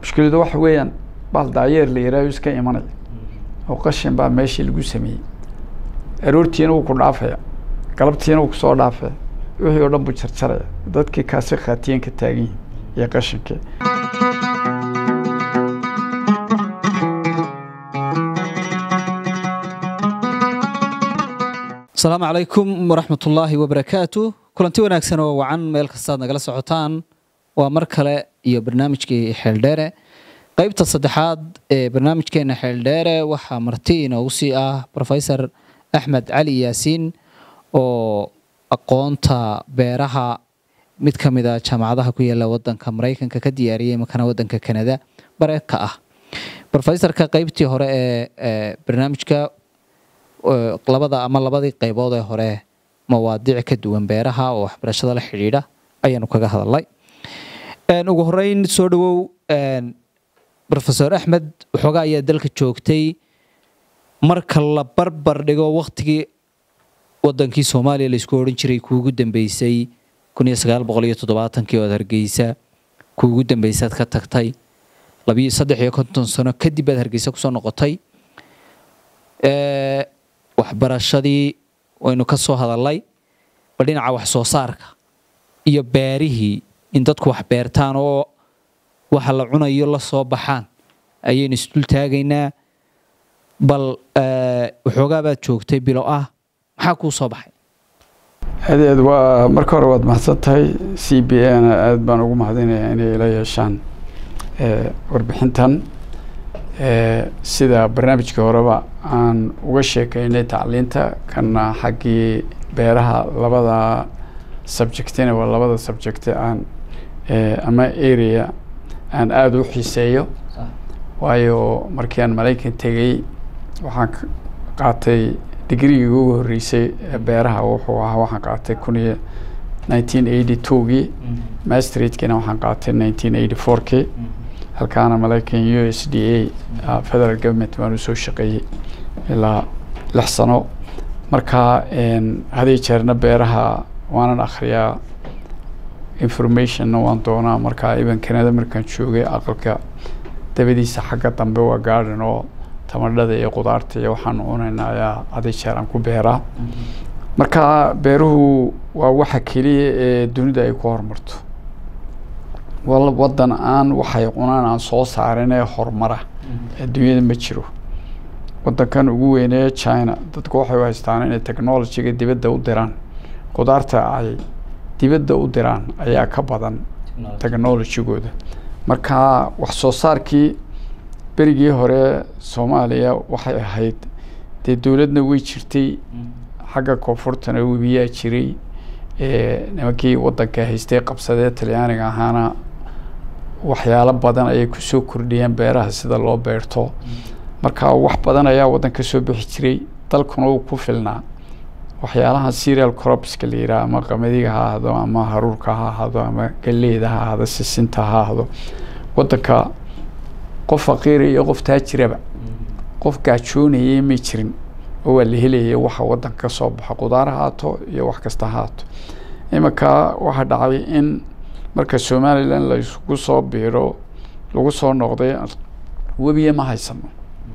mushkiladu waxa weeyaan baal daayeer la yihaaho iska imanaya oo qashin baa meeshii lagu sameeyey aroortiina wuu ku dhaafaya galabtiina wuu kusoo dhaafaya wixii oo dhan buu jarjaraya dadkii kaasi khaatiyen ka taagan yihin iyo qashinkii asalaamu calaykum waraxmat ullaahi wabarakaatu kulanti wanaagsan oo wacan meel kastaad nagala socotaan waa mar kale iyo barnaamijkii xeeldheere qeybta saddexaad ee barnaamijkeena xeeldheere waxaa marti inoogu sii ah rofesor axmed cali yaasiin oo aqoonta beeraha mid ka mid a jaamacadaha ku yaala wadanka maraykanka ka diyaariyay makana wadanka kanada bare ka ah rofesorka qeybtii hore ee barnaamijka labada ama labadii qaybood ee hore mawaadiic ka duwan beeraha oo waxbarashada la xidhiidha ayaanu kaga hadalnay ugu horeyn soo dhawow rofesor axmed waxoogaa ayaa dalka joogtay marka la barbar dhigo waktigii wadankii soomaaliya laisku odhan jiray kuugu dambeysay kun iyo sagaal boqol iyo toddobaatankii ood hargeysa kuugu dambeysaad ka tagtay labiyo saddex iyo konton sano kadib baad hargeysa kusoo noqotay waxbarashadii waynu ka soo hadalnay bal dhinaca wax soo saarka iyo beerihii in dadku wax beertaan oo waxa la cunayo la soo baxaan ayaynu isdul taagaynaa bal waxoogaa baad joogtay bilo ah maxaa kuu soo baxay adeed waa marka hore waad mahadsan tahay c b a na aada baan ugu mahadinayaa inay ila yeeshaan warbixintan sida barnaamijkii horeba aan uga sheekeynay tacliinta kana xaggii beeraha labada subjectina waa labada subjecte aan ama area aan aada u xiiseeyo waayo markii aan maraykan tegey waxaan qaatay digrigii ugu horreysay beeraha wuxuu ahaa waxaan qaatay kun iyo nineteen eighty twogii masteradkiina waxaan qaatay nineteen eighty fourkii halkaana maraykan u s d a federal government baan usoo shaqeeyey ilaa lix sano marka haday jeerna beeraha waanan akhriyaa informationna waan doonaa marka iban canada markaan joogay aqalka dabadiisa xagga dambe waa garden oo tamadhada iyo qudaarta iyo waxaan cunaynaa ayaa haday jeer aan ku beeraa marka beeruhu waa waxa keliya ee dunida ay ku horumarto wadan aan waxay cunaan aan soo saarin ee horumara adduunyada ma jiro wadankan ugu weynee china dadku waxay u haystaan inay technologyga dibadda u diraan qudaarta ay dibadda u diraan ayaa ka badan technologygooda marka wax soo saarkii berigii hore soomaaliya waxay ahayd dee dowladna way jirtay xagga koonfurtana webiyaa jiray nimankii wadanka haystay qabsadee talyaaniga ahaana waxyaalo badan ayay kusoo kordhiyeen beeraha sida loo beerto marka wax badan ayaa waddan ka soo bixi jiray dalkuna uu ku filnaa waxyaalaha serial cropska la yidhaha ama qamadiga ha ahdo ama haruurka ha ahdo ama galeyda ha ahdo sisinta ha ahdo waddanka qof faqiira iyo qof taajiraba qof gaajoonayay may jirin oo waa la helayay waxa waddanka ka soo baxo qudaar ha haato iyo wax kasta ha haato iminka waxaa dhacday in marka somalilan laysku soo biiro lagu soo noqday webiye ma haysano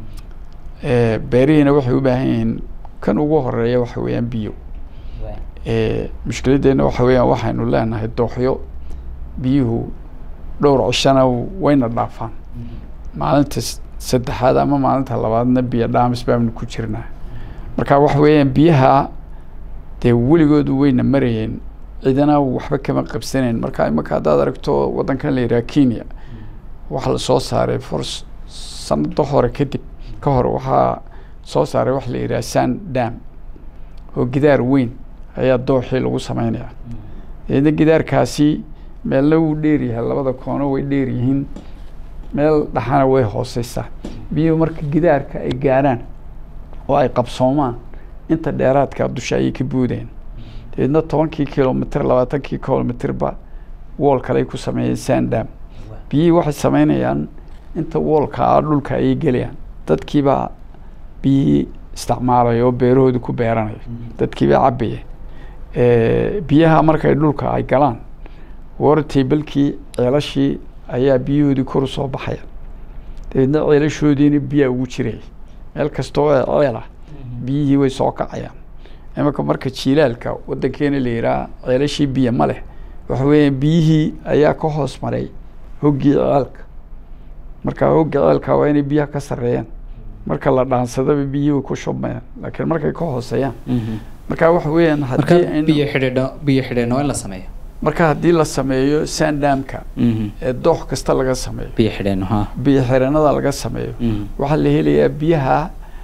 beerihiina waxay u baahan yihiin kan ugu horeeya waxa weeyaan biyo mushkiladdeena waxa weeyaan waxaynu leenahay dooxyo biyuhu dhowr cishana wayna dhaafaan maalinta saddexaad ama maalinta labaadna biyo dhaamis baanu ku jirnaa marka waxa weeyaan biyaha dee weligoodu wayna marayeen cidana waxba kama qabsanayn marka imaka haddaad aragto waddankan la yidhaha kenya waxaa lasoo saaray for sanado hore kadib ka hor waxaa soo saaray waxa la yidhaha san dam oo gidaar weyn ayaa dooxii lagu sameynaya deedna gidaarkaasi meelna wuu dheeryahay labada koono way dheer yihiin meel dhaxana way hooseysaa biyuhu marka gidaarka ay gaarhaan oo ay qabsoomaan inta dheeraadka dusha ayay ka buudeen dabeedna tobankii kilomitr labaatankii kilomitrba wool kaley ku sameeyeen sandam biyihii waxay sameynayaan inta woolka ah dhulka ayay gelayaan dadkiibaa biyihii isticmaalaya oo beerahooda ku beeranaya dadkiibaa cabaya biyaha markay dhulka ay galaan water tablekii ceelashii ayaa biyahoodii kor usoo baxaya dabeedna ceelashoodiina biyaa ugu jiraya meel kasta oo ceel ah biyihii way soo kacayaan imanka marka jiilaalka wadankeena la yihaha ceelashii biyo ma leh waxa weeyaan biyihii ayaa ka hoos maray hoggii ceelka marka hogga ceelka waa inay biyaha ka sareeyaan marka la dhaansadaba biyihii way ku shubmayaan laakiin markay ka hooseeyaan marka waxa weeyaan marka haddii aynu- biyo xidhiidho biyo xidhiidhna waa in la sameeyo marka haddii la sameeyo sandamka ee doox kasta laga sameeyo biyo xidhiidhno ha biyo xireenada laga sameeyo waxaa la helayaa biyaha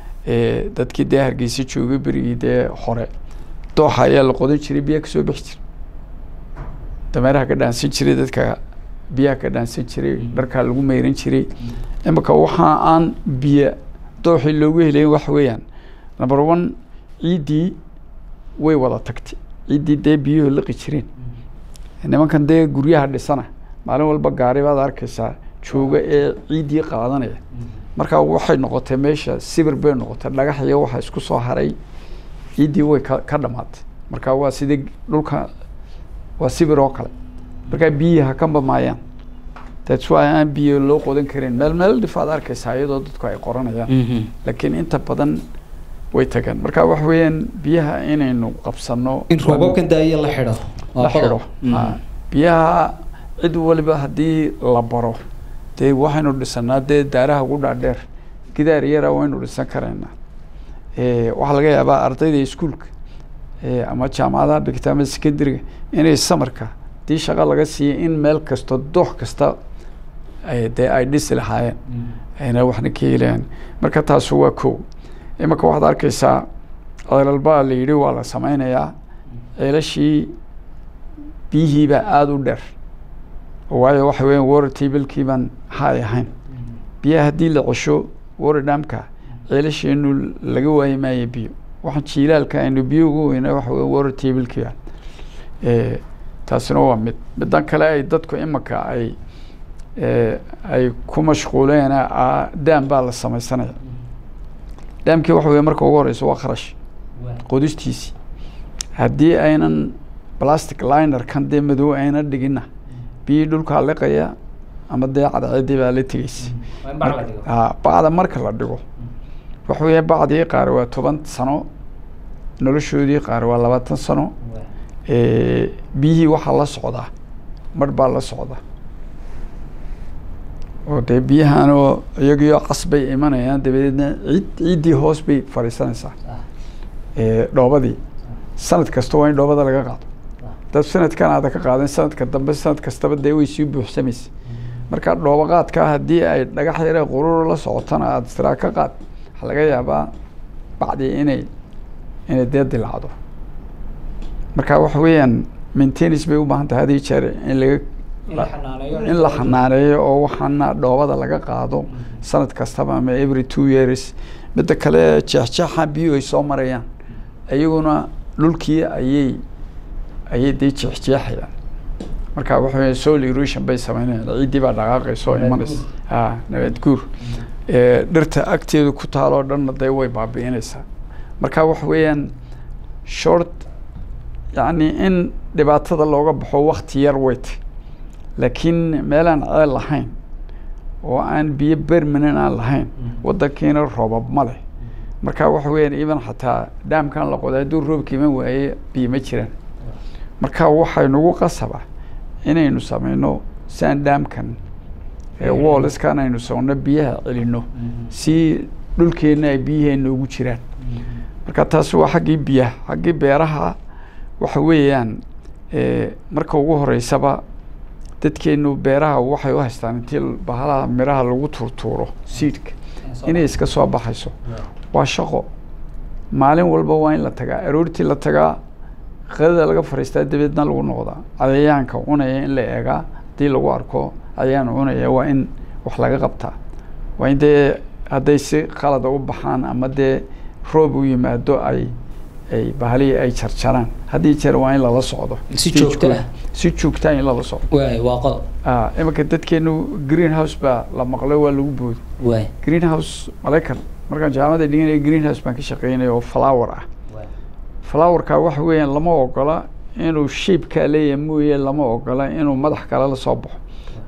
ee dadkii dee hargeysa joogay berigii dee hore dooxa ayaa la qodan jiray biyaha kasoo bixi jiray dameeraha ka dhaansan jiray dadka biyaha ka dhaansan jiray dharkaa lagu meyran jiray imika waxa aan biyo dooxii loogu helayn waxa weeyaan number one ciiddii way wada tagtay ciiddii dee biyuhu liqi jireen nimankan dee guryaha dhisana maalin walba gaari baad arkaysaa jooga ee ciiddii qaadanaya marka waxay noqotay meesha sibir bay noqotay dhagax iyo waxa isku soo haray ciiddii way ka ka dhamaatay marka waa sidii dhulka waa sibir oo kale marka biyihi ha ka bamaayaan that's why aan biyo loo qodan karin meel meel dhif aad arkaysaa iyadoo dadku ay qoranayaan laakiin inta badan way tagaan marka waxa weeyaan biyaha inaynu qabsano in roobabkan daayo la xidho la waa xidho qodob. Mhm. Ha. biyaha cid waliba haddii la baro dee waxaynu dhisanaa dee daaraha ugu dhaadheer gidaar yara waynu dhisan karaynaa Eh, waxaa laga yaabaa ardayda iskuulka eh, ama jaamacadaha dhigta ama secondariga inay samarka haddii shaqo laga siiya in meel kasto doox kasta ay- dee ay dhisi lahaayeen ayna waxna ka helayaan marka taasu waa kow imanka waxaad arkaysaa ceelalbaa la yidhi waa la sameynayaa ceelashii biyihiibaa aada u dheer waayo waxa weeyaan water tablekii baan hay ahayn biyaha haddii la cesho water dhamka ceelasheenu laga waayi maayo biyo waxaan jiilaalka aynu biyo ugu weyna waxa weya water tablekii baan Eh, taasina waa mid midan kale ay dadku imanka ay eh, ay ku mashquuleen ah, daam baa la sameysanaya daamkii waxa weya marka ugu horeysa waa kharash qodistiisii haddii aynan plastic liner kan dee madow ayna dhigina biyii dhulkaa liqaya ama dee cadceedii baa la tegeysa Marka- ha, bacda marka la dhigo waxa weya bacdii qaar waa toban sano noloshoodii qaar waa labaatan sano Eh, biyihii waxaa la socdaa mar baa la socda oo dee biyahanoo iyagiyo cas bay imanayaan dabadeedna ciid ciiddii hoos bay fadhiisanaysaa Eh, dhoobadii sanad kasta waa in dhoobada laga qaado dad sanadkan aada ka qaadan sanadka dambe sanad kastaba dee way sii buuxsamaysa marka dhoobo qaadka haddii ay dhagax yare qururo la socotana aada siraa ka qaad waxaa laga yaabaa bacdii inay inay dee dilacdo marka waxa weeyaan maintenance bay u baahan tahay hadii jeer in laga in la xanaaneeyo oo waxaana dhoobada laga qaado sanad kastaba ama every two years midda kale jeexjeexa biyuhu ay soo marayaan iyaguna dhulkii ayay ayay dee jeexjeexayaan marka waxa weya soil erosion bay sameynayaan ciiddii baa dhaqaaqaysa oo imanaysa ha nabaad guur Eh, dhirta agteedu ku taaloo dhanna dee way baabi'inaysaa marka waxa weeyaan short yacni in dhibaatada looga baxo wakti yar weyt laakiin meelaan ceel lahayn oo aan biyo bermanen aan lahayn wadankiina roobab ma leh marka waxa weeyaan even xataa dhaamkan la qoday hadduu roobka iman waaye biyo ma jiraan marka waxay nagu qasaba inaynu sameyno saan dhaamkan woolskan aynu sogno biyaha celino si dhulkeenna ay biyaheena ugu jiraan marka taasi waa xaggii biyaha xaggii beeraha waxa weeyaan eh, marka ugu horeysaba dadkeenu beeraha waxay u haystaan intii bahalaha miraha lagu turtuuro seedka inay iska soo baxayso waa shaqo maalin walba waa in la tagaa aroortii la tagaa qadada laga fariistaa dabeedna lagu noqdaa cayayaanka cunaya in la eegaa haddii lagu arko cayayaan cunaya waa in wax laga qabtaa waa in dee hadday si qalada u baxaan ama dee roob u yimaado ay ay bahalihii ay jarjaraan haddii jeer waa in lala socdo Si joogto ah. si joogtaa in lala socdo waay waa qodob ah iminka dadkeenu green house baa la maqlay waa lagu booday waay green house maraykan markaan jaamacadda dhiganaya green house baan ka shaqeynaya oo flower ah flowerka waxa weeyaan lama ogola inuu shapekaa leeyahay mooye lama ogola inuu madax kale la soo baxo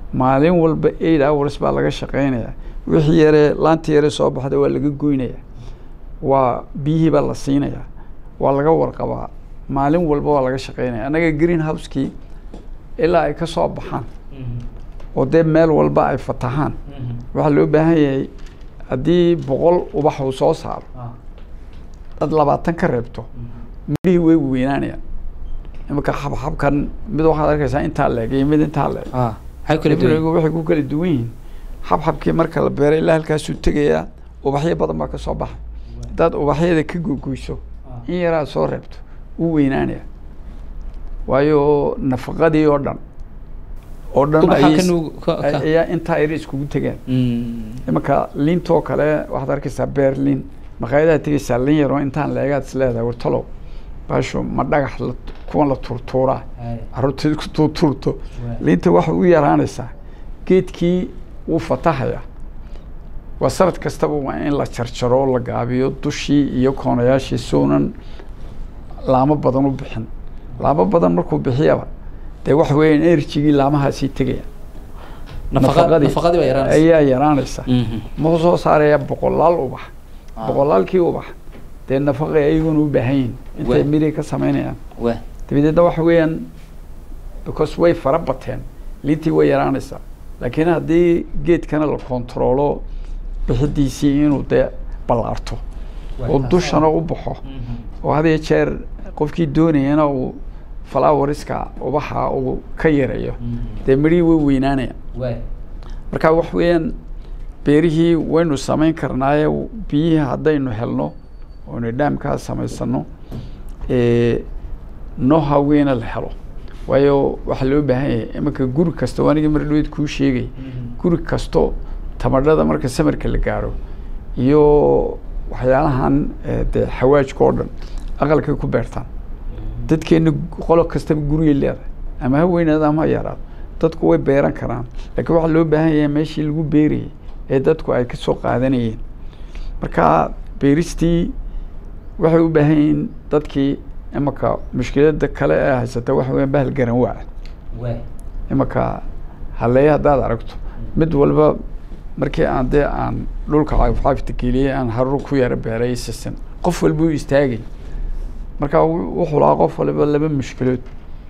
maalin walba eight hours baa laga shaqeynaya wixii yaree laantii yaree soo baxda waa laga goynaya waa biyihii baa la siinaya waa laga warqabaa maalin walba waa laga shaqeynaya annaga green house-kii ilaa ay ka soo baxaan oo dee meel walba ay fatahaan waxaa loo baahan yahay haddii boqol ubax uu soo saaro dad labaatan ka reebto midhihii way weynaanayaan imanka xabxabkan mid waxaad arkaysaa intaa leeg iyo mid intaa leeg ah maxay kala duwan Ibrigu waxay ku kala duwan yihiin xabxabkii marka la beeray ilaa halkaasuu tegayaa ubaxyo badan baa ka soo baxa haddaad ubaxyada ka gogoyso in yaraad soo reebto wuu weynaanaya waayo nafaqadii oo dhan oo dhan Ubaxa ayay- ka nuug- ka- ka- ayaa intaa yar iskugu tegeen imanka liintoo kale waxaad arkaysaa beer liin maqaayadaha tegaysaa liin yaroo intaan leegaad is leedahay wartalow baasho ma dhagax la kuwan la turtuuraa carruurteed ku tuurtuurto liinta waxay u yaraanaysaa geedkii wuu fatahaya waa sanad kastaba waa in la jarjaro la gaabiyo dushii iyo koonayaashii suunan laamo badan u bixin laamo badan markuu bixiyaba dee waxa weeyaan enerjigii laamahaasii tegaya nafaqa nafaqadii baa yaraanaysa ayaa yaraanaysa Mhm. muxuu soo saaraya boqolaal ubax boqolaalkii ubax dee nafaqa ayaguna u baahan yihin intay Wa- miri ka samaynayaan waa dabadeedna waxa weeyaan because way fara bateen liintii way yaraanaysaa laakiin haddii geedkana la kontaroolo bixidiisii inuu dee ballaarto oo dushana u baxo oo had iyo jeer qofkii doonayana uu floweriska ubaxa uu ka yareeyo dee midhihii way weynaanayaan waa marka wax weeyaan beerihii waynu samayn karnaaye biyihii haddaynu helno oonu dhaamkaa samaysano noha weyna la helo waayo waxaa loo baahan yahay imanka guri kasta oo anigii mar dhaweed kuu sheegay guri kasto tamadhada marka samarka la gaaro iyo waxyaalahan eh, dee xawaajka oo dhan aqalkay ku beertaan dadkeena qolo kastaba gurigay leedahay ama ha weynaado ama ha yaraado dadku way beeran karaan laakiin waxaa loo baahan yahay meeshii lagu beerayay ee dadku ay kasoo qaadanayeen marka beeristii waxay u baahan yihiin dadkii imanka mushkilada kale ee haysata waxa weya bahal garan waa waa imanka haleeye haddaad aragto mid walba markii aan dee aan dhulka cagafcagafta geliyey aan harur ku yara beeray sisin qof walba u istaagay marka wu- wuxuu lahaa qof waliba laba mushkilood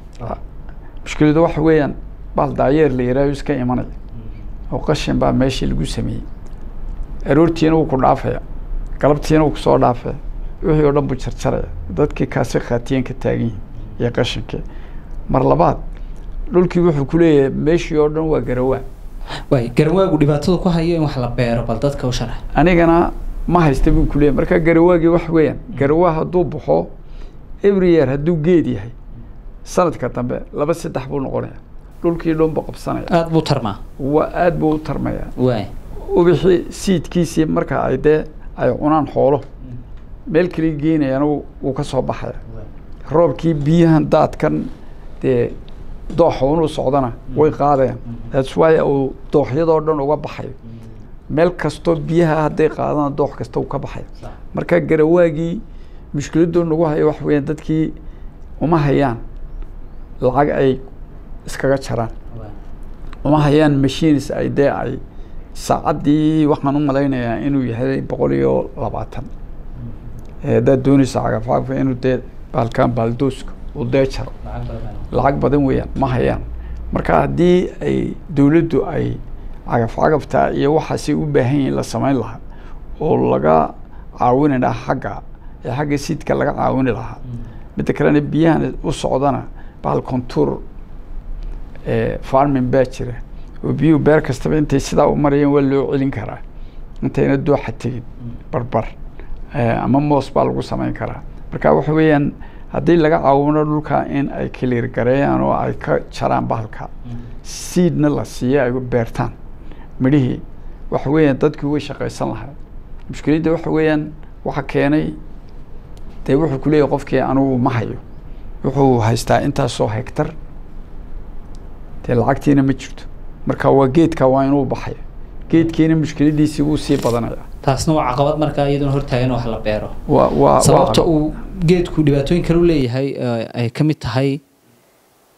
mushkiladu waxa weeyaan bahal daayeer la yihaaho iska imanaya oo qashin baa meeshii lagu sameeyey aroortiina wuu ku dhaafaya galabtiina wuu kusoo dhaafaya wixii oo dhan buu jarjaraya dadkii kaasi khaatiyen ka taagan yihin iyo qashinkii mar labaad dhulkii wuxuu ku leeyahay meeshii oo dhan waa garawaa waay garawaagu dhibaatada ku hayo in wax la beero bal dadka u sharax anigana ma haysta buu ku leeyahay marka garawaagii wax weeyaan garawaa hadduu baxo every year hadduu geed yahay sanadka dambe laba saddex buu noqonaya dhulkii dhan buu qabsanaya aada buu tarmaa waa aad buu u tarmaya waay ubixii siidkiisii marka ay dee ay cunaan xoolo meel kale geynayana wuu wuu ka soo baxaya roobkii biyahan daadkan dee dooxa inuu socdana way qaadayaan that's why uu dooxyadoo dhan uga baxayo meel kastoo biyaha hadday qaadana doox kasta uu ka baxayo marka garawaagii mushkiladuu nagu hayo wax weeyaan dadkii uma hayaan lacag ay iskaga jaraan uma hayaan machines ay dee ay saacaddii waxaan u malaynayaa inuu yahay boqol iyo labaatan Eh, haddaad doonaysa cagafcagaf inuu dee baalkan baaldooska uu dee jaro lacag badan weeyaan ma hayaan marka haddii ay dowladdu ay cagafcagafta iyo waxaasay u baahan yihiin la samayn lahaa oo laga caawini lahaa xagga ee xagga siidka laga caawini lahaa midda kalena biyahan u socdana bahal contour farming baa jira oo biyuhu beer kastaba intay sidaa u marayeen waa loo celin karaa intayna dooxa tegin barbar Eh, ama moos baa lagu samayn karaa marka waxa weeyaan haddii laga caawino dhulka in ay kaliir gareeyaan oo ay ka jaraan bahalka siidna la siiyo ay beertaan midhihii waxa weeyaan dadkii way shaqaysan lahaa mushkiladda waxa weeyaan waxa keenay dee wuxuu ku leeyahay qofkii anugu ma hayo wuxuu haystaa intaasoo hektar dee lacagtiina ma jirto marka waa geedka waa inuu baxaya geedkiina mushkiladiisii wuu sii badanaya taasna waa caqabad markaa iyaduna hortaagan wax la beero waa waa sababta waa- uu geedku dhibaatooyin kale u leeyahay eh, ay ka mid tahay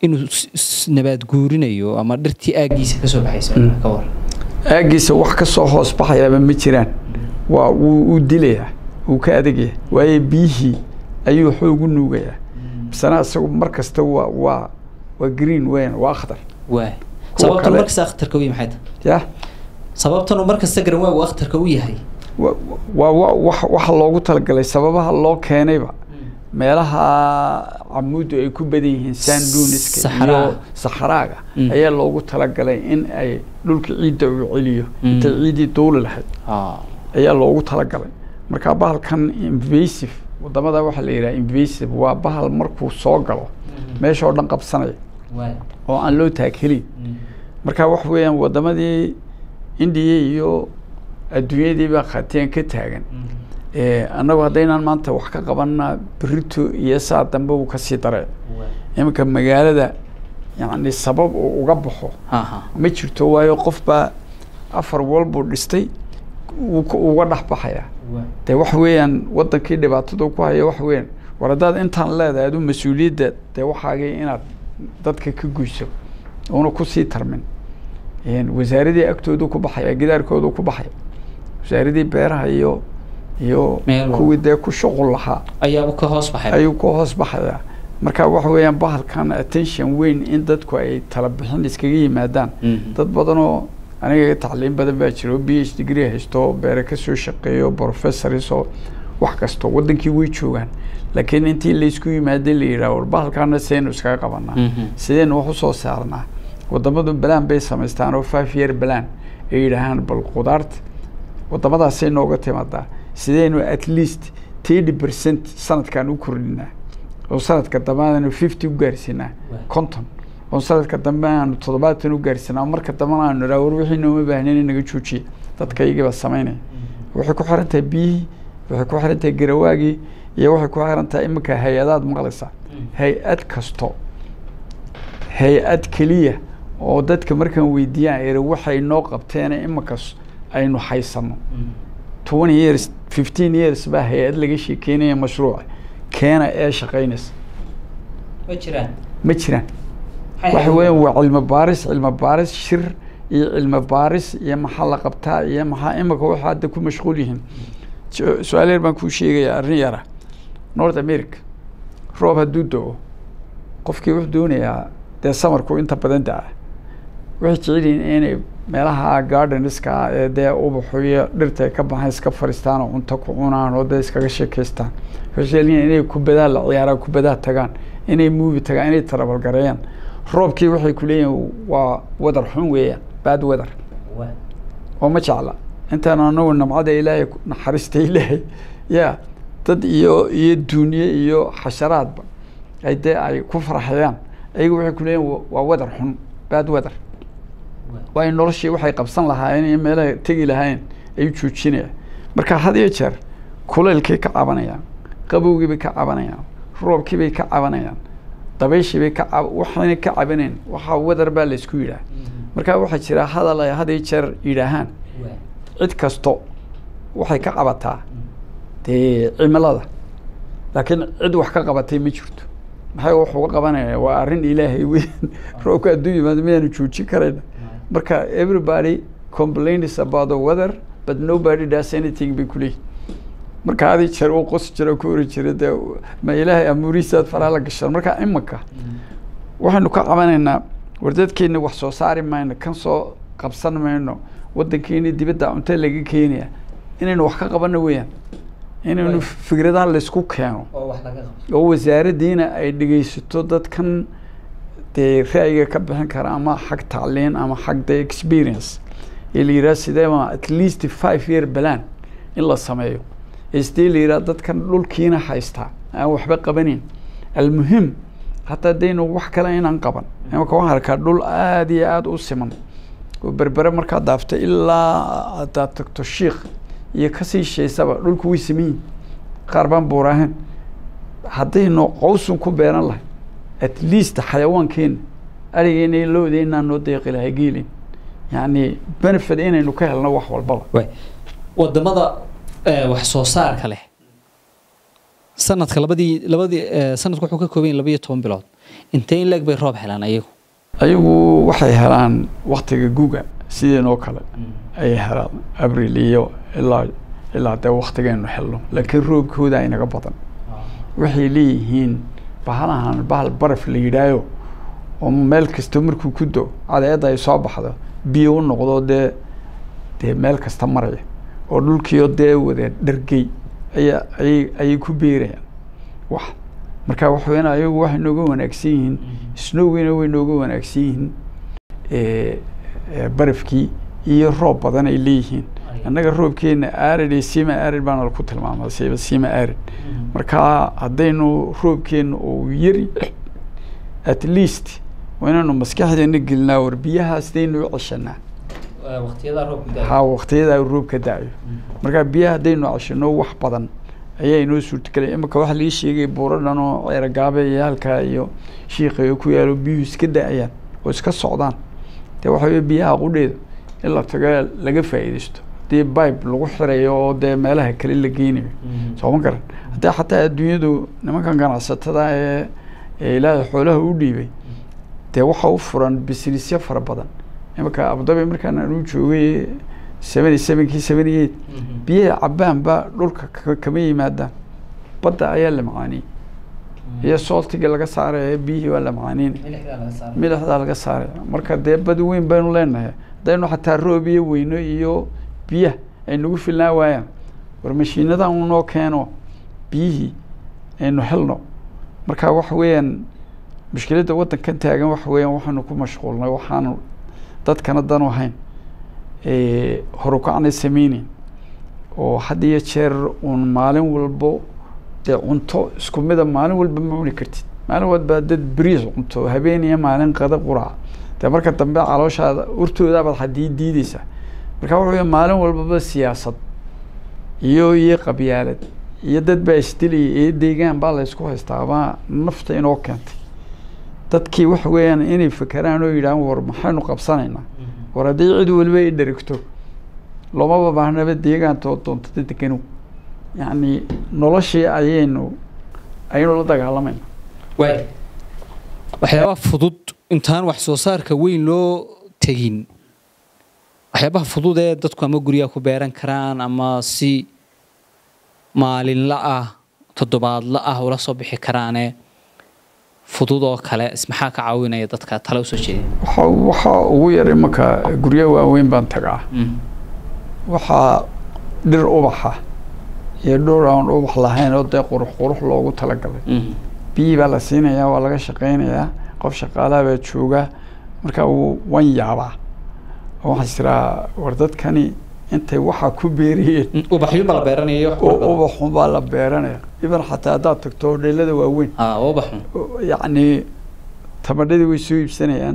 inuu s- s- nabaad guurinayo ama dhirtii aaggiisa ka soo baxaysa ka war aagiisa wax ka soo hoos baxayaaba ma jiraan waa wuu uu dilayaa wuu ka adegaya waayo biyihii ayuu xoogu nuugayaa misana isagu mar kasta waa waa waa green weyn waa akhtar waay Kuwa sababtan kale- markasta akhtarka u yahay maxay tahay ya sababtan markasta garan waa uu akhtarka u yahay wa- waa wa- wax waxa loogu talagalay sababaha loo keenayba meelaha camuuddu ay ku badan yihiin sanduniska Saxaraha. iyo saxaraaga Mm. ayaa loogu talagalay in ay dhulka ciidda uu celiyo Mm. intay ciiddii duuli lahayd ayaa loogu talagalay marka bahalkan invasive wadamada waxaa la yidhaha invasive waa bahal markuu soo galo meesha oo dhan qabsanaya waay oo aan loo taaghelin marka wax weeyaan wadamadii indiya iyo adduunyadii baa khaatiyan ka taagan Eh, annagu haddaynaan maanta wax ka qabanna berito iyo saa dambe uu kasii daree iminka magaalada yacni sabab uu uga baxo aha ma jirto waayo qof baa afar wal buu dhistay wuu ku- uga dhex baxayaa dee wax weeyaan wadankii dhibaatada ku haya wax weeyaan war haddaad intaan leedahay adu mas-uuliyadda dee waxaagii inaad dadka ka guyso una kusii tarmin Een, wasaaradii agtoodu ku baxaya gidaarkoodu ku baxaya wasaaradii beeraha iyo iyo Meel walba. kuwii dee ku shuqul lahaa ayaaba ka hoos baxay ayuu ku hoos baxayaa marka waxa weeyaan bahalkan attention weyn in dadku ay tala bixin iskaga yimaadaan Mhm. dad badanoo aniga tacliin badan baa jira oo b h degree haysto beere kasoo shaqeeyo professors oo wax kasto wadankii way joogaan laakiin intii laysku yimaada la yidhaha war bahalkaana sidaynu iskaga qabanaa Mhm. sidaynu wax usoo saarnaa wadamadu balaan bay samaystaan oo five year balaan ay yidhaahaan bal qudaarta wadamadaasay nooga timaadaa sidaynu at least thirty percent sanadkan u kordhinaa oo sanadka dambe aanu fifty u gaarsiinaa Waay. conton oo sanadka dambe aanu toddobaatan u gaarsiinaa marka dambena aanu idhaha war wixii nooma baahnayn in naga joojiya dadka iyagiiba samaynaya waxay ku xiran tahay biyihii waxay ku xiran tahay garawaagii iyo waxay ku xiran tahay iminka hay-adaad maqlaysaa hay-ad kasto hay-ad keliya oo dadka markaan weydiiyaan iri waxay noo qabteen iminkas aynu haysano twenty years fifteen years baa hay-ad laga sheekeynaya mashruuca keena ee shaqaynaysa ma jiraan ma jiraan waxa weeyaan waa cilmi baaris cilmi baaris shir iyo cilmi baaris iyo maxaa la qabtaa iyo maxaa imika waxa hadda ku mashquul yihiin Su- su-aal yar baan kuu sheegaya arrin yara north america roob hadduu do-o qofkii wuxuu doonayaa dee samarku inta badan da-a waxay jecel yihiin inay meelaha gardenska ah ee dee ubaxu iyo dhirta ay ka baxaan iska fadhiistaan oo cunto ku cunaan oo dee iskaga sheekaystaan waxay jecel yihiin inay kubadaa la ciyaaraan kubadaa tagaan inay muuvi tagaan inay tarabalgareeyaan roobkii waxay ku leeyihiin waa wadar xun weeyaan bad weather oo ma jecla intaan anagu namcada ilaahay ku- naxariista ilaahay ya dad iyo iyo duuniye iyo xasharaadba ay dee ay ku farxayaan ayagu waxay ku leeyihin wa- waa wadar xun bad weather waayo noloshii waxay qabsan lahaayeen iyo meelaha tegi lahaayeen ayuu joojinaya marka had iyo jeer kulaylkay ka cabanayaan qabowgii bay ka cabanayaan roobkii bay ka cabanayaan dabayshii bay ka cab waxayna ka cabaneen waxaa wadar baa laysku yidhaah marka waxaa jira hadal ay had iyo jeer yidhaahaan cid kasto waxay ka qabataa dee cimilada laakiin cid wax ka qabatay ma jirto maxay wax uga qabanaya waa arrin ilaahay weyn roobka hadduu yimaado miyaanu joojin karayna marka everybody complains about the weather but nobody does anything bay kuleeyihin marka hadi jeer uu qosi jira ku ori jira dee ma ilaahay amuurihiisaad faraha la gashaan marka imanka waxaynu ka qabanaynaa war dadkeena wax soo saari mayno kan soo qabsan mayno wadankeena dibadda cunto laga keenaya inaynu wax ka qabano weeyaan inaynu Right. fikradaha laysku keeno oo wax laga qabto oo wasaaraddiina ay dhegeysato dadkan dee ra'yiga ka bixin kara ama xag tacliin ama xag de experience ee la yidhaha sideema at least five year balan in la sameeyo ee sidee la yidhaha dadkan dhulkiina haystaa aan waxba qabanin almuhim hataa daynu wax kale inaan qaban imaka waxaan arkaa dhul aada iyo aada u siman oo berbere markaad daafto ilaa haddaad tagto shiikh iyo kasii sheysaba dhulku way siman yihin qaar baan buurahayn haddaynu qawsun ku beeran lahay at least xayawaankeena arigeena iyo loodeena noo deeqi lahay geelin yacni benefit inaynu ka helno wax walbaba wadamada eh, wax soo saarka leh sanadka labadii labadii eh, sanadku wuxuu ka kooban yahay labaiyo toban bilood intee in leeg bay roob helaan ayagu ayagu waxay helaan waktiga guga sideenoo kale ayay helaan abril iyo ilaa ilaa dee waktigaynu helno laakiin roobkooda inaga badan waxay leeyihiin bahalahan bahal baraf la yidhaayo oo meel kasta markuu ku do cadeedda ay soo baxdo biyo u noqdo dee dee meel kasta maraya oo dhulkiio dee wada dhargey ayaa ayay ayay ku beerayaan wax marka waxa weyan ayagu waxay nooga wanaagsan yihiin snowgina way nooga wanaagsan yihiin eh, eh, barafkii iyo roob badan ay leeyihiin annaga roobkeena arid iyo sima arid baana ku tilmaama siba sima arid marka haddaynu roobkeena uu yari at least waa inaanu maskaxdeena gelinaa war biyahaas daynu u ceshanaa waqtiyada roobka ha waqtiyada roob ka da'ayo marka biyaha haddaynu ceshano wax badan ayaa inoo suurtagelaya imika waxaa lii sheegay buuradhan oo ceeragaabe iyo halkaa iyo shiiqayo ku yaalo biyuhu iska da'ayaan oo iska socdaan dee waxa weye biyaha qudheeda in la tago laga faa'iidaysto haddii bibe lagu xirayo oo dee meelaha kale la geynayo soo ma garan haddii xataa adduunyadu nimankan ganacsatada ee ee ilaahay xoolaha u dhiibay dee waxa u furan businessyo fara badan imika abudabi markaan anu joogay seventy sevenkii seventy eight biyaha cabaanba dhulka ka- kama yimaadaan badda ayaa la macaaniyey iyo sooltiga laga saaraya biyihii waa la macaaniin milixdaa laga saaraya marka dee badi weyn baynu leenahay haddaynu xataa roob iyo weyno iyo biyaha ay nagu filnaa waayaan war mashiinadan unoo keeno biyihii aynu helno marka waxa weeyaan mushkiladda waddankan taagan waxa weeyaan waxaanu ku mashquulnay waxaanu dadkana dan u hayn eh, horukacnay sameyneyn oo had iyo jeer uun maalin walbo dee cunto isku mida maalin walba ma cuni kartid maalin walba dad beriis cunto habeen iyo maalin qada quraca dee marka dambe calooshaada urtoodabaad hadii diideysaa marka waxa weya maalin walbaba siyaasad iyo iyo qabyaalad iyo dad baa isdilaya iyo deegaan baa la isku haystaa ama nafta inoo keentay dadkii waxa weeyaan inay fekeraan oo yidhahaan war maxaynu qabsanaynaa war haddii cid waliba ay dherigto loomaba baahnaba deegaantoo doontada deganow yacni noloshii ayaynu ayaynu la dagaalamayna waay waxyaabaha fudud intaan wax soo saarka weyn loo tegin waxyaabaha fudud ee dadku ama guryaha ku beeran karaan ama si maalinla ah toddobaadla ah ula soo bixi karaane fudud oo kale is maxaa ka caawinaya dadka tale usoo jeediya waxa waxaa ugu yar imanka guryo waaweyn baan tagaa waxaa dhir ubaxa iyo dhowr aan ubax lahayn oo dee qurux qurux loogu talagalay biyii baa la siinayaa waa laga shaqaynayaa qof shaqaalaha baa jooga marka wuu- waan yaabaa oo waxaan israa war dadkani intay waxaa ku beeriyeen ubaxyo ma la beeranaya oo ubaxun baa la beeranaya iban xataa haddaad tagto hodheelada waaweyn ubaxun oo yacni tamadhadii way soo iibsanayaan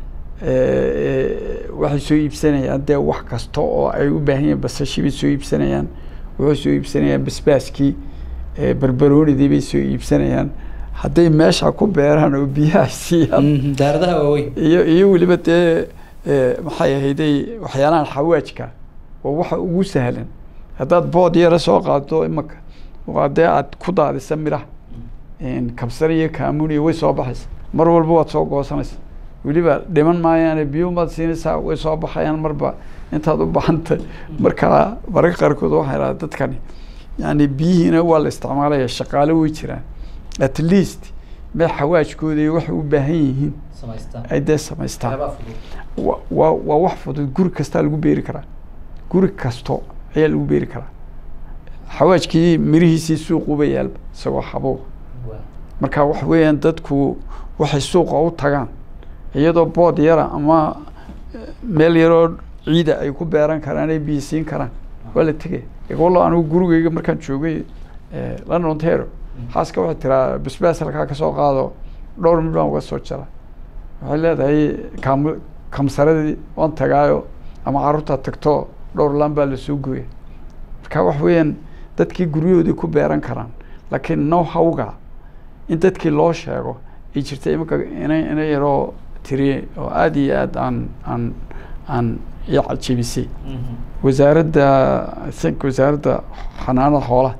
eh, waxay soo iibsanayaan dee wax kasta oo ay u baahan yihiin basashii bay soo iibsanayaan waxay soo iibsanayaan basbaaskii eh, barbaroonidii bay soo iibsanayaan hadday meesha ku beeraan oo biyaha siiyaan daaradaha waaweyn iyo iyo weliba dee eh, maxay ahayday waxyaalahan xawaajka waa waxa ugu sahlan haddaad bood yara soo qaado imaka waa dee aad ku daadisa midhaha kabsar iyo kaamuniya way soo baxaysa mar walba waad soo goosanaysa weliba dhiman maayaane biyumaad siinaysaa way soo baxayaan marba intaad u baxantay marka mararka qaarkood waxaa idhaha dadkani yani biyihiina waa la isticmaalaya shaqaale way jiraan at least mee xawaajkooda iyo waxay u baahan yihiin ay dee samaystaan wa waa waa wax fudud guri kastaa lagu beeri karaa guri kasto ayaa lagu beeri karaa xawaajkii mirihiisii suuquba yaalba isagoo xabuuq marka wax weeyaan dadku waxay suuqa u tagaan iyadoo bood yara ama meel yaroo ciida ay ku beeran karaan ay biyo siin karaan waa la tegaya walla anigu gurigeyga markaan joogay london ontario xaaska waxay tiraa basbaas halkaa kasoo qaado dhowr mid baan uga soo jara waxay leedahay kaam kamsaradii waan tagaayo ama carruurtaa tagto dhowr laan baa lasoo gooya marka wax weeyaan dadkii guryahoodii ku beeran karaan laakiin now hawga in dadkii loo sheego ay jirta imanka ina ina yaroo tiri oo aada iyo aad aan aan aan i cajibisay wasaaradda i think wasaaradda xanaanada xoolaha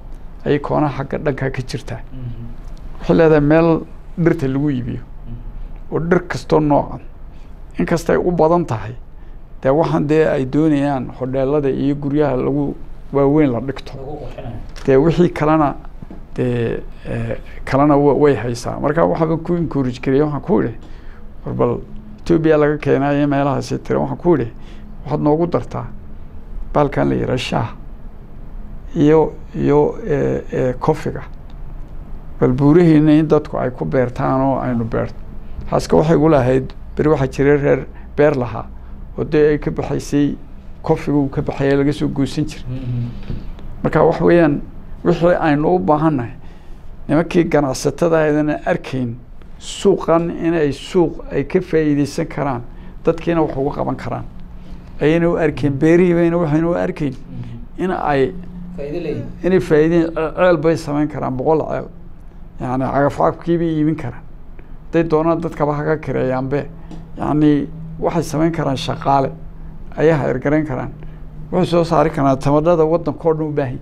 ayay koonaha xagga dhanka ka jirtaa waxay leedahay meel dhirta lagu iibiyo oo dhir kastoo noocan inkastay u badan tahay dee waxaan dee ay doonayaan hodheelada iyo guryaha lagu waaweyn la dhigto dee wixii kalena dee eh, kalena wa- way haysaa marka waxaaba ku encourage gariyay waxaan ku idhi war bal etoobiya laga keenayo meelahaasi tira waxaan ku idhi waxaad noogu dartaa baalkan la yidhaha shaah iyo iyo eh, eh, kofiga bal buurihiina in dadku ay ku beertaan oo aynu beerto haaska waxay igu lahayd beri waxaa jiray reer beer lahaa oo dee ay ka baxaysay kofiga uu ka baxaya laga soo goosan jiray marka wax weeyaan wixii aynu u baahannahay nimankii ganacsatada aydan arkayn suuqan inay suuq ay ka faa'iideysan karaan dadkiina wax uga qaban karaan ayayna u arkayn beerihiibayna waxayna u arkayn in ay inay faa'iideen ceel bay samayn karaan boqol ceel yani cagafcagafkii bay iibin karaan hadday doonaan dadkaba haga kireeyaanbe yani waxay samayn karaan shaqaale ayay hayrgarayn karaan waxay soo saari karaan tamadhada waddankao dhan u baahan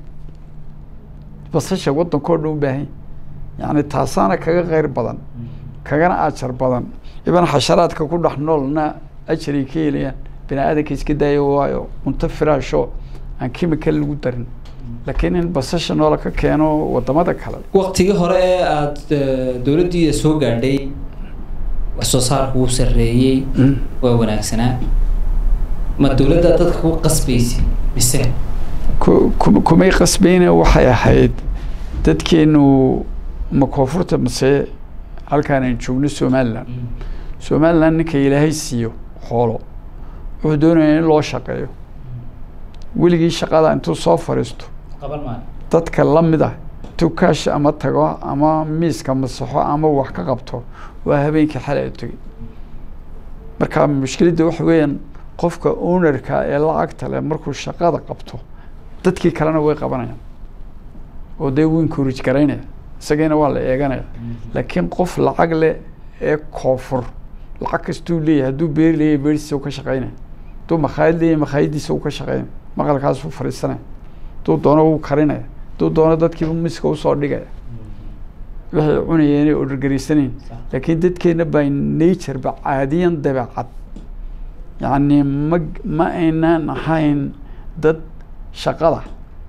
basasha waddankao dhan u baahan yani taasaana kaga kheyr badan kagana ajar badan iban xasharaadka ku dhex noolna ajaray ka helayaan bini aadanka iska daayo waayo cunto firaasho aan chemical lagu darin laakiin in basasha noola ka keeno wadamada kale waqtigii hore ee aada dowladdiida soo gaadhay wax soo saarku wuu sarreeyey waa wanaagsanaa ma dowladda dadka ku qasbaysi mise ku- ku- kumay qasbayne waxay ahayd dadkeenu ma koonfurta mase halkaan aan joogno somalilan somalilan ninka ilaahay siiyo xoolo wuxuu doonaya in loo shaqeeyo weligii shaqada intuu soo fadhiisto qaban maayo dadka la mid ah intuu kaash ama tago ama miiska masaxo ama wax ka qabto waa habeenkii xalay u tegey marka mushkiladda waxa weeyaan qofka ownerka ee lacagta leh markuu shaqada qabto dadkii kalena way qabanayaan oo dee wuu encourage garaynaya isagiina waa la eeganaya laakiin qof lacag leh ee koonfur lacag kastuu leeyahay hadduu beeri leeyahay beertiisa uu ka shaqaynaya hadduu makhaayad leeyahay makhaayadiisa uu ka shaqaynaya maqalkaasuu fadhiisanaya hadduu doono wuu karinaya hadduu doono dadkiiba miska usoo dhigaya waxay cunayeen inay ordergaraysanayn laakiin dadkeena by nature ba caadiyan dabeecad yacni ma ma aynaan ahayn dad shaqada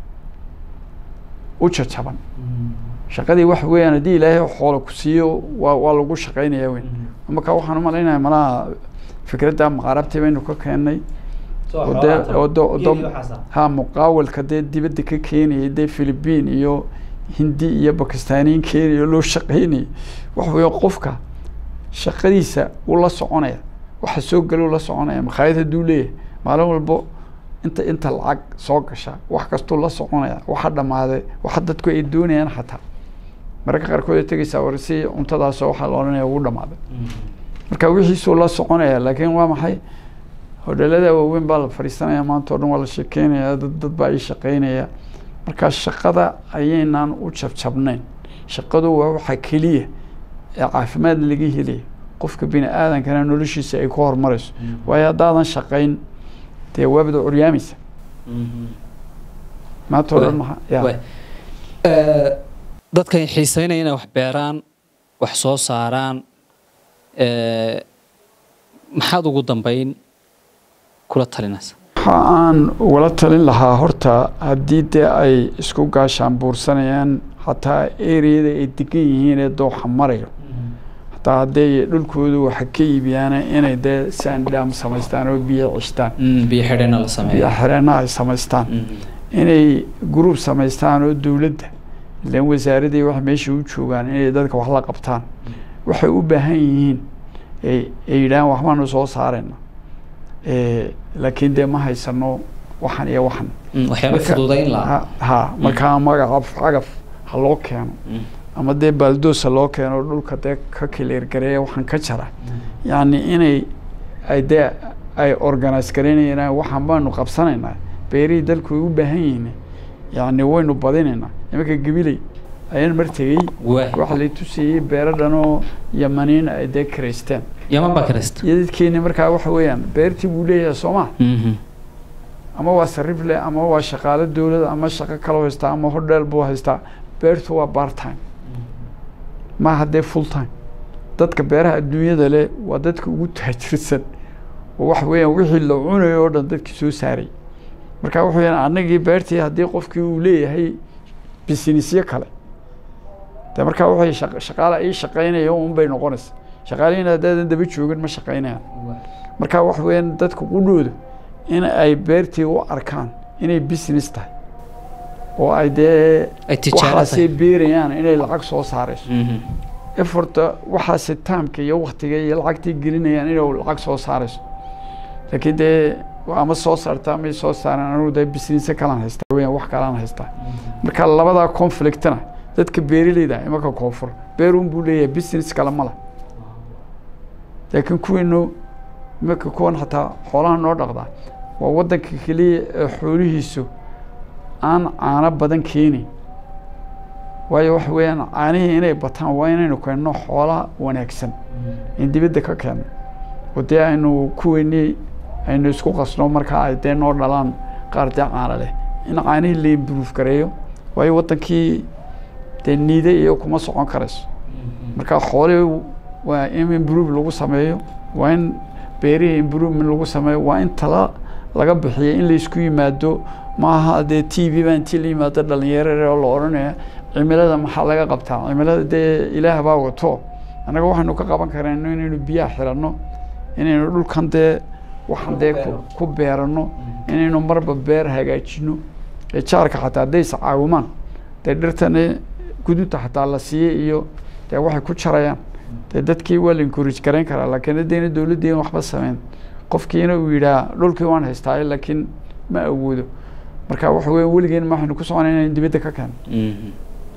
u jajaban shaqadii waxa weeyaan haddii ilaahay xoolo ku siiyo waa waa lagu shaqaynaya weyn marka waxaan u malaynaya malaha fikradda maqaarabtii baynu ka keennay oo dee oo do- oo do- ha muqaawalka dee dibadda ka keenayay dee philippine iyo hindi iyo bakistaaniyin keenaya oo loo shaqaynayay waxa weeye qofka shaqadiisa uu la soconaya waxa soo gala uu la soconaya makhaayad hadduu leeyahay maalin walbo inta inta lacag soo gasha wax kastuu la soconaya waxa dhammaaday waxa dadku ay doonayaan xataa mararka qaarkood ay tegaysaa war si cuntadaasoo waxaa la odhanaya ugu dhammaaday marka wixiisuu la soconaya laakiin waa maxay hodheelada waaweyn baa la fadhiisanaya maanta o dhan waa la sheekeynaya dad dad baa ii shaqeynaya marka shaqada ayaynaan u jabjabnayn shaqadu waa waxa keliya ee caafimaad laga helaya qofka bini aadankana noloshiisa ay ku horumarayso waayo haddaadan shaqayn dee waabada curyaamaysa maanta o dhan maha ya Waay. dadkan xiiseynaya inay wax beeraan wax soo saaraan ee, maxaad ugu dambeyn kula talinaysa waxa aan ugala talin lahaa horta haddii dee ay isku gaashaan buursanayaan xataa ereyada ay degan yihiin ee dooxa marayo hataa hadday dhulkoodu waxa ka iibiyaan inay dee sandham samaystaan oo biyo cishtaan Mm, biyo xidhena la biyo sameeyo xireenna ay samaystaan Mm. inay gruub samaystaan oo dowladda ilan wasaaradii wax meesha u joogaan inay dadka wax la qabtaan waxay u baahan yihiin ay ay yidhahaan waxbaanu soo saarayna Eh, laakiin dee ma haysano waxan iyo waxan Mm, waxyaaba Marka- fududayn lahaa ha ha, markaa magaca cagaf ha loo keeno Mm. ama dee baaldoos ha loo keeno dhulka dee ka kileergareeya waxaan ka jara yacni inay ay dee ay organise garaynayaan waxaan baanu qabsanaynaa beerihii dalku way u baahan yihiin yacni waynu badinaynaa imanka gabiley ayaan mar tegey waay waxa lay tusayey beero dhanoo yamaniin ay dee kiraysteen yaman baa karista iyo dadkeeni markaa waxa weeyaan beertii buu leeyahay soo ma Mhm. ama waa sarifle ama waa shaqaalo dowlad ama shaqo kaloo haystaa ama hodheel buu haystaa beertu waa part time maaha dee full time dadka beeraha adduunyada leh waa dadka ugu taajirsan oo waxa weeyaan wixii la cunayo oo dhan dadkii soo saaray marka waxa weeyaan annagii beertii haddii qofkii uu leeyahay bisinisyo kale de markaa waxay shaq- shaqaala ii shaqaynaya un bay noqonaysa shaqaalihiin haddaadan daba joogin ma shaqaynayaan marka waxa weeyaan dadka qudhooda in ay beertii u arkaan inay business tahay oo ay dee ay tijaaro waxaasay tahay beerayaan inay lacag soo saarayso Mhm. eforta waxaase taamka iyo waktiga iyo lacagtii gelinayaan inay lacag soo saarayso laakiin dee ama soo saarta ama soo saaraan anugu dee business kalaan haystaa weyaan wax kalaan haystaa marka labadaa conflictna dadka beeraleyda imanka koonfur beerun buu leeyahay business kale ma leh laakiin kuwiinu imanka kuwan xataa xoolaha noo dhaqdaa waa wadanka keliya ee xoolihiisu aan caano badan keenin waayo waxa weeyaan caanihii inay bataan waa inaynu keenno xoola wanaagsan in dibadda ka keenno oo dee aynu kuweynii aynu isku qasno markaa ay dee noo dhalaan qaar dee caano leh in caanihii la improve gareeyo waayo wadankii dee niide iyo kuma socon karayso marka xoolihii waa in improve lagu sameeyo waa in beerihii improvement lagu sameeyo waa in tala laga bixiyo in laysku yimaado maaha dee t v baa intii la yimaado dhalinyaro oo la odhanaya cimilada maxaa laga qabtaa cimilada dee ilaah baa wato annaga waxaynu ka qaban karayno inaynu biyaha xiranno inaynu dhulkan dee waxaan dee ku- ku beerano inaynu marba beer hagaajino ee jaarka xataa hadday is caawimaan dee dhirtani gudunta xataa la siiyey iyo dee waxay ku jarayaan dee dadkii waa la encourage garayn karaa laakiin haddayna dowladdii waxba sameyn qofkiina uu yidhaah dhulkii waan haystaaye laakiin ma awoodo marka waxa weya weligeen ma waxaynu ku soconay inaynu dibadda ka keeno Mhm.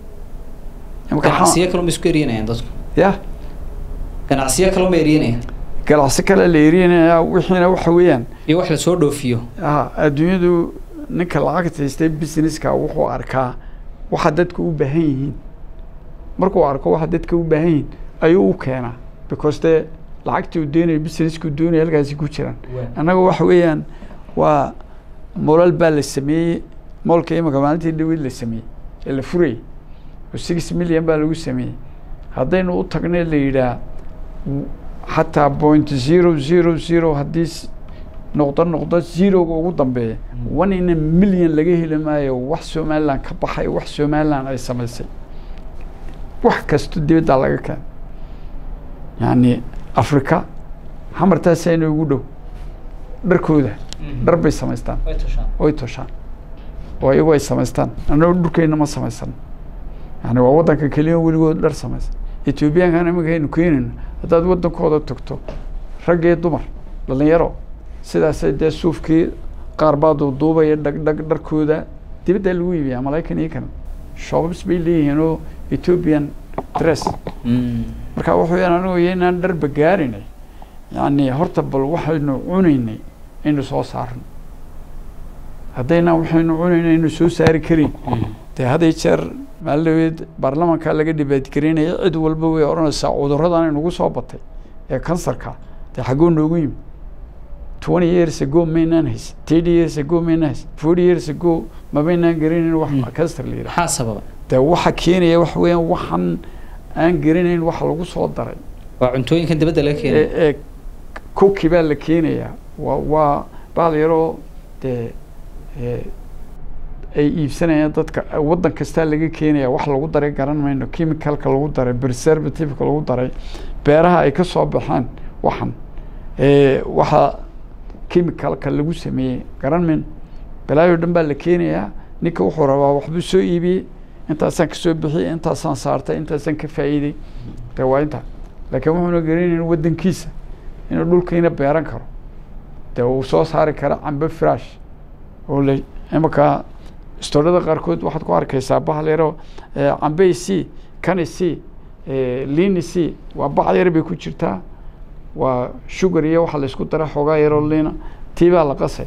Marka waxaa- ganacsiyo kaloo ma isku eryanayaan dadku ya ganacsiyo kaloo ma eryanayaan ganacsi kale la erinayaa wixiina waxa weeyaan iyo wax lasoo dhoofiyo ah, adduunyadu ninka lacagta haystay businesska wuxuu arkaa waxa dadka u baahan yihiin markuu arko waxa dadka u baahan yihiin ayuu u keenaa because dee lacagtii uu doonayo businesskuu doonaya halkaasi ku jiraan annaga waxa weeyaan waa molal baa la sameeyey moolka imika maalintii dhaweyd la sameeyey ee la furayey oo six million baa lagu sameeyey haddaynu u tagnay la yidhaah w- xataa point zero zero zero haddii s- noqdo noqdo zeroga ugu dambeeya one in a million laga heli maayo wax somaliland ka baxay wax somaliland ay samaysay wax kasto dibaddaa laga keena yani afrika xamartaasayna ugu dhow dharkooda dhar bay samaystaan oy toshaan oo iyagu ay samaystaan annagoo dhulkeenna ma samaysan yani waa waddanka keliya weligood dhar samaysan etoobiyaankan iminka aynu keenayno haddaad waddankooda tagto rag iyo dumar dhalinyaro sidaasay dee suufkii qaar baa duuduubaya dhag dhag dharkooda dibaddaa lagu iibiyaa malaakan iyo kan shoobabs bay leeyihiin oo ethiopian dress marka wuxuu yaan anigu iyo inaan dharba gaarinay yani horta bal waxaynu cunaynay aynu soo saarno haddayna waxaynu cunaynay aynu soo saari karin dee had iyo jeer maalidaweed baarlamanka laga dhibaatgareynaya cid walba way odhanaysaa cudurradan inagu soo batay ee kansarka dee xaggoo noogu yimi twenty years ago maynaan hays thirty years ago maynaan hays forty years ago mabaynaan garanayn wax kansar la yidhaha maxaa sababa dee waxa keenaya waxa weeyaan waxaan aan garanayn waxa lagu soo daray waa cuntooyinkan dibadda laga keenay ee ee cookie baa la keenayaa waa waa baal yaroo dee ee ay iibsanayaan dadka waddan kastaa laga keenaya wax lagu daray garan mayno chemicalka lagu daray preservativeka lagu daray beeraha ay ka soo baxaan waxan ee waxa chemicalka lagu sameeyey garan mayno balaayo dhan baa la keenayaa ninka wuxuu rabaa waxbuu soo iibiyey intaasaan kasoo bixiyey intaasaan saartay intaasaan ka faa'iiday dee waa intaa laakiin wuxuuna garanayn waddankiisa inuu dhulkiina beeran karo dee uu soo saari karo cambe firaash oo la imanka istoorada qaarkood waxaad ku arkaysaa bahal yaro cambe c kani c liini c waa bacd yar bay ku jirtaa waa sugar iyo waxa laysku dara xoogaa yaroo liina tii baa la qasay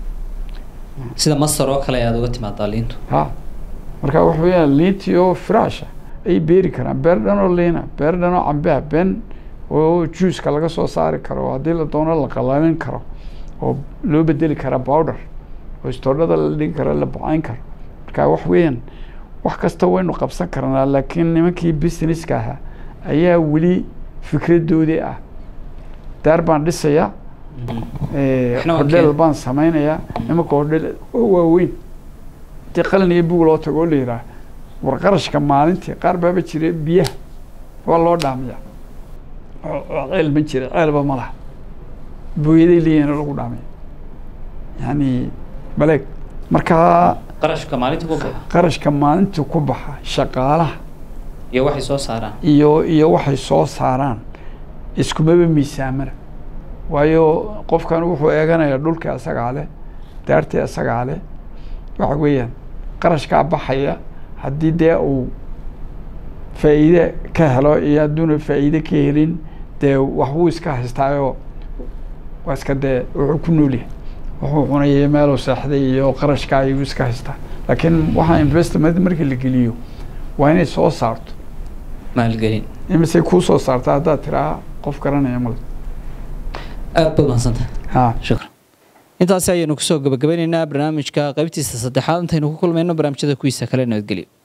sida masar oo kale aad uga timaadaa liintu ha marka waxa weeyaan liintii oo firaasha ay beeri karaan beer dhan oo liina beer dhan oo cambeha been oo juuska laga soo saari karo oo haddii la doono la qalalin karo oo loo bedeli karaa bowder oo istoodhada la dhigi karo la bucayn karo marka wax weeyaan wax kasta waynu qabsan karnaa laakiin nimankii businesska ahaa ayaa weli fikradoodii ah daar baan dhisayaa Waxna waa hodheel keen. baan sameynayaa nimanka hodheel oo waaweyn intii qalin iyo bug loo tago oo la yidhaah war qarashka maalintii qaar baaba jira biyaha waa loo dhaamiya oo oo ceel ma jira ceelba ma laha booyaday leeyihin lagu dhaamiya yani baleeg markaa qarashka maalinta ku baxa qarashka maalintii ku baxa shaqaalaha iyo waxay soo saaraan iyo iyo waxay soo saaraan iskumaba miisaamana waayo qofkan wuxuu eeganayaa dhulka asagaa leh daartii asagaa leh waxa weeyaan qarashkaa baxaya haddii dee uu faa'iide ka helo iyo hadduuna faa'iide ka helin dee waxbuu iska haystaayoo waa iska dee wuxuu ku nool yahay wuxuu cunayay meeluu seexday iyo qarashka ayuu iska haystaa laakiin waxaa investment markii la geliyo waa inay soo saarto maalgelin imise kuu soo saarta haddaad tiraa qof garanaya male aad baad mahadsantahay ha shukran intaasi ayaynu kusoo gabagabeyneynaa barnaamijka qaybtiisa saddexaad intaynu ku kulmayno barnaamijyada kuwiisa kale nabadgelyo